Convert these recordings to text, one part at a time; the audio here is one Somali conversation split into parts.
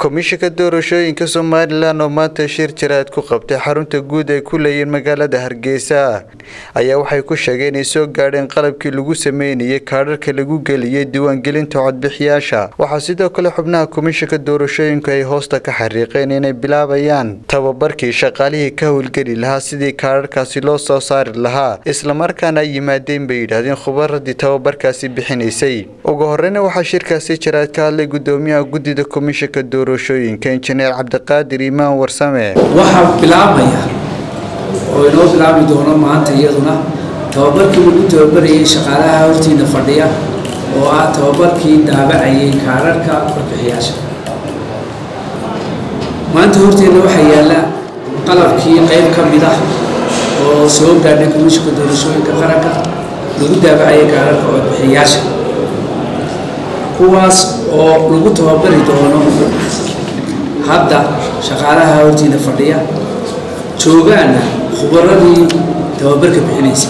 komishanka doorashooyinka somalilan oo maanta shir jaraad ku qabtay xarunta guud ay ku leeyihiin magaalada hargeysa ayaa waxay ku sheegeen inay soo gaadheen qalabkii lagu sameynayay kaadharka lagu geliyey diiwaangelinta codbixiyaasha waxaa sidoo kale xubnaha komishanka doorashooyinku ay hoosta ka xariiqeen inay bilaabayaan tababarkii shaqaalihii ka howlgeli lahaa sidii kaadharkaasi loo soo saari lahaa islamarkaana ay yimaadeen bay yidhaahdeen khubaradii tababarkaasi bixinaysay ugu horeyna waxaa shirkaasi jaraad ka hadlay gudoomiyaha guddida komishanka doorashooyinka injineer cabdiqaadir imaan warsame waxaa bilaabmaya oo inoo bilaabi doono maanta iyaduna tababarkii lagu tababarayay shaqaalaha hortiina fadhiya oo ah tababarkii daabacayay kaararka codbixiyaasha maanta horteenna waxaa yaalla qalabkii qayb ka mid ah oo soo gaadhay komishanka doorashooyinka qaranka lagu daabacayay kaararka codbixiyaasha kuwaas oo lagu tababari doono hadda shaqaalaha hortiina fadhiya joogaana khubaradii tababarka bixinaysa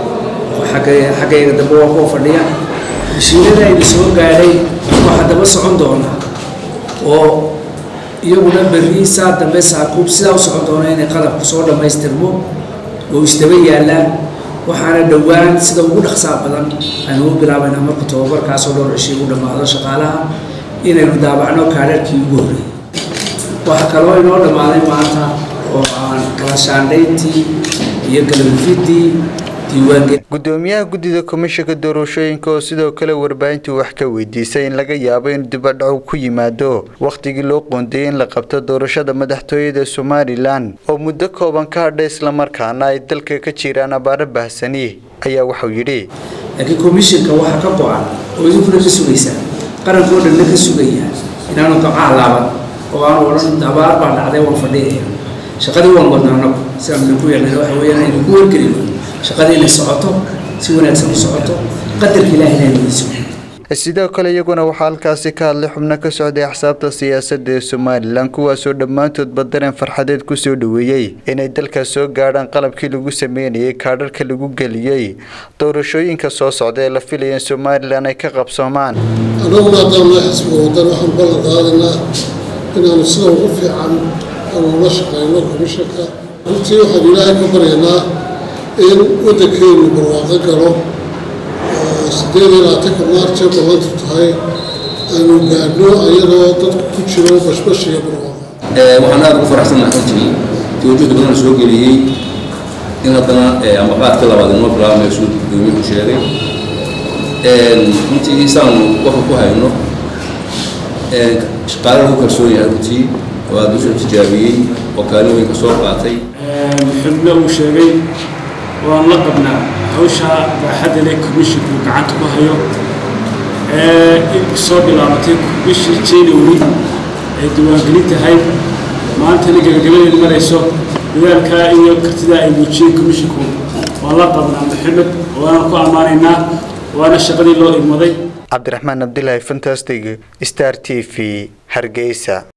xaggayga dambe waa kuwa fadhiya mashiinada aynu soo gaadhay waxaa daba socon doona oo iyaguna berri saa dambe saakuub sidaa u socon doona inay qalabku soo dhammaystirmo oo isdaba yaallaan waxaana dhowaan sida ugu dhaqsaa badan aynu u bilaabaynaa marku tababarkaasoo dhowr cishii u dhammaado shaqaalaha inaynu daabacno kaadharkii ugu horreeyay waxaa kaloo inoo dhammaaday maanta oo aan kala shaandhayntii iyo galabifidii diiwaangelin gudoomiyaha guddida komishanka doorashooyinka oo sidoo kale warbaahintii wax ka weydiisay in laga yaabo in dibadhacu ku yimaado wakhtigii loo qoondeeyey in la qabto doorashada madaxtooyada somalilan oo muddo kooban ka hadhay islamarkaana ay dalka ka jiraan abaaro bahsani ayaa waxau yidhi laakiin komishanka waxaa ka go-an oo idinkuna ka sugaysaa qarankoo dhanna ka sugaya inaanu gabcaha laaban oo aanu odhan abaar baa dhacday waan fadhiyaya shaqadii waan wadnaa anagu sidaan idinku yeelnay waxa weeyaan idinku wargelino shaqadii inay socoto si wanaagsan u socoto qadarka ilaahina inay sugo sidoo kale iyaguna waxaa halkaasi ka hadlay xubno ka socday axsaabta siyaasadda ee somalilan kuwaasoo dhammaantoodba dareen farxadeed kusoo dhoweeyey inay dalkaas soo gaadhaan qalabkii lagu sameynayay kaadharka lagu geliyey doorashooyinka soo socda ee la filaya in somalilan ay ka qabsoomaan annaguna haddaan loo xisbiga wadan waxaan ballan qaadaynaa inaanu sida ugu fiican aanu ula shaqeyno komishanka runtii waxaan ilaahay ka baryaynaa in waddankeenu barwaaqo galo oo siddeed iyo labaatanka maarch ee ballantu tahay aanu gaadhno ayadoo dadku ku jiro bashbash iyo barwaaqo waxaan aada ugu faraxsanahay runtii tawajjuhda badan soo geliyey in haddana amaqaadka labaad inoo bilaabmayo siduu gudoomiyuhu sheegay runtii isaanu waxa ku hayno shaqaale lagu kalsoon yahay runtii oo aada usoo tijaabiyey oo kaalin weyn ka soo qaatay xubno uu sheegay waan la qabnaa hawsha baaxadda leh commissionku gacanta ku hayo ee soo bilaabatay bishii january ay diiwaangelin tahay maantana gabagabadeed marayso dadaalkaa iyo kartidaa ay muujiyeen commissionku waan la qabnaa maxamed waana ku ammaanaynaa waana shaqadii loo igmaday cabdiraxmaan abdilaahi fantastic star t v hargeysa